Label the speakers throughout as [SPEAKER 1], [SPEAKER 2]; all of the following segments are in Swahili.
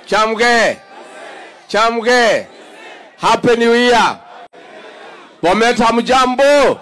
[SPEAKER 1] Chamge. Chamge. Happy New Year. Bomet hamjambo?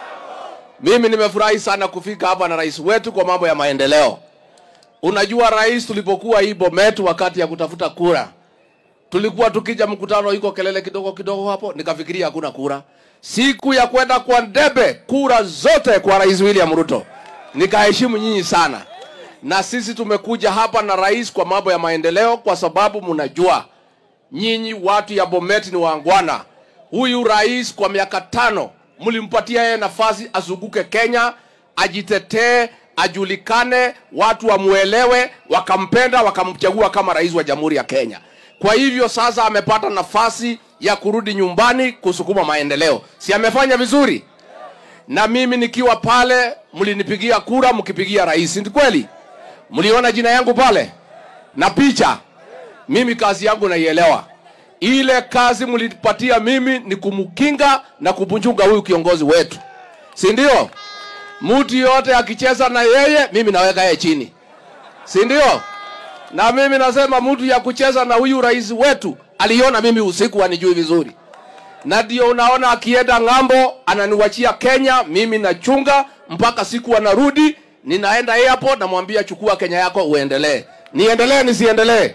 [SPEAKER 1] Mimi nimefurahi sana kufika hapa na rais wetu kwa mambo ya maendeleo. Unajua rais, tulipokuwa hii Bomet wakati ya kutafuta kura, tulikuwa tukija mkutano, iko kelele kidogo kidogo hapo, nikafikiria hakuna kura. Siku ya kwenda kwa debe, kura zote kwa rais William Ruto. Nikaheshimu nyinyi sana, na sisi tumekuja hapa na rais kwa mambo ya maendeleo, kwa sababu mnajua nyinyi watu ya Bomet ni waangwana. Huyu rais kwa miaka tano mlimpatia yeye nafasi azunguke Kenya, ajitetee, ajulikane, watu wamuelewe, wakampenda, wakamchagua kama rais wa Jamhuri ya Kenya. Kwa hivyo sasa amepata nafasi ya kurudi nyumbani kusukuma maendeleo. Si amefanya vizuri? Na mimi nikiwa pale, mlinipigia kura mkipigia rais, ni kweli? Mliona jina yangu pale na picha. Mimi kazi yangu naielewa. Ile kazi mlipatia mimi ni kumkinga na kupunjunga huyu kiongozi wetu, si ndio? Mtu yote akicheza na yeye, mimi naweka yeye chini, si ndio? Na mimi nasema mtu ya kucheza na huyu rais wetu aliona mimi usiku anijui vizuri, na ndio unaona akienda ng'ambo ananiwachia Kenya, mimi nachunga mpaka siku anarudi, ninaenda airport, namwambia chukua Kenya yako uendelee. Niendelee nisiendelee?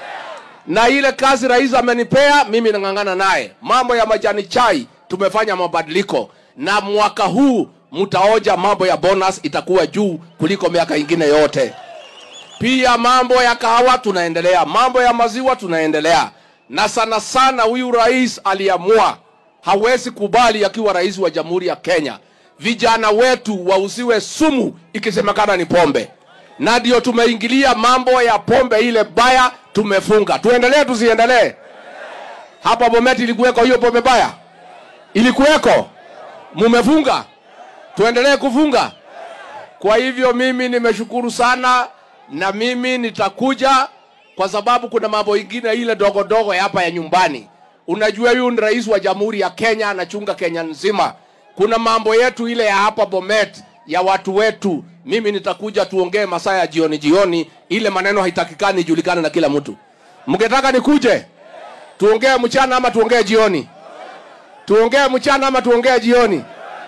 [SPEAKER 1] na ile kazi rais amenipea mimi nang'ang'ana naye. Mambo ya majani chai tumefanya mabadiliko, na mwaka huu mtaoja mambo ya bonus itakuwa juu kuliko miaka ingine yote. Pia mambo ya kahawa tunaendelea, mambo ya maziwa tunaendelea, na sana sana huyu rais aliamua hawezi kubali akiwa rais wa Jamhuri ya Kenya vijana wetu wauziwe sumu ikisemekana ni pombe, na ndio tumeingilia mambo ya pombe ile baya, tumefunga. Tuendelee tusiendelee? Hapa Bomet ilikuweko hiyo pombe baya, ilikuweko, mumefunga, tuendelee kufunga. Kwa hivyo mimi nimeshukuru sana, na mimi nitakuja kwa sababu kuna mambo ingine ile dogo dogo ya hapa ya nyumbani. Unajua, huyu ni rais wa Jamhuri ya Kenya, anachunga Kenya nzima. Kuna mambo yetu ile ya hapa Bomet ya watu wetu, mimi nitakuja tuongee masaa ya jioni jioni, ile maneno haitakikani ijulikane na kila mtu. Mngetaka nikuje tuongee mchana ama tuongee jioni? Tuongee mchana ama tuongee jioni?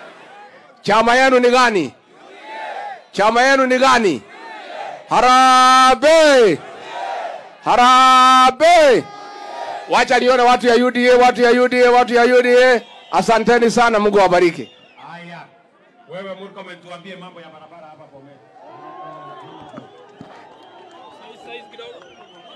[SPEAKER 1] Chama yenu ni gani? Chama yenu ni gani? Harambee! Harambee! Wacha nione watu ya UDA, watu ya UDA, watu ya UDA. Asanteni sana, Mungu awabariki.
[SPEAKER 2] Haya, wewe Murkomen, tuambie mambo ya barabara hapa Bomet.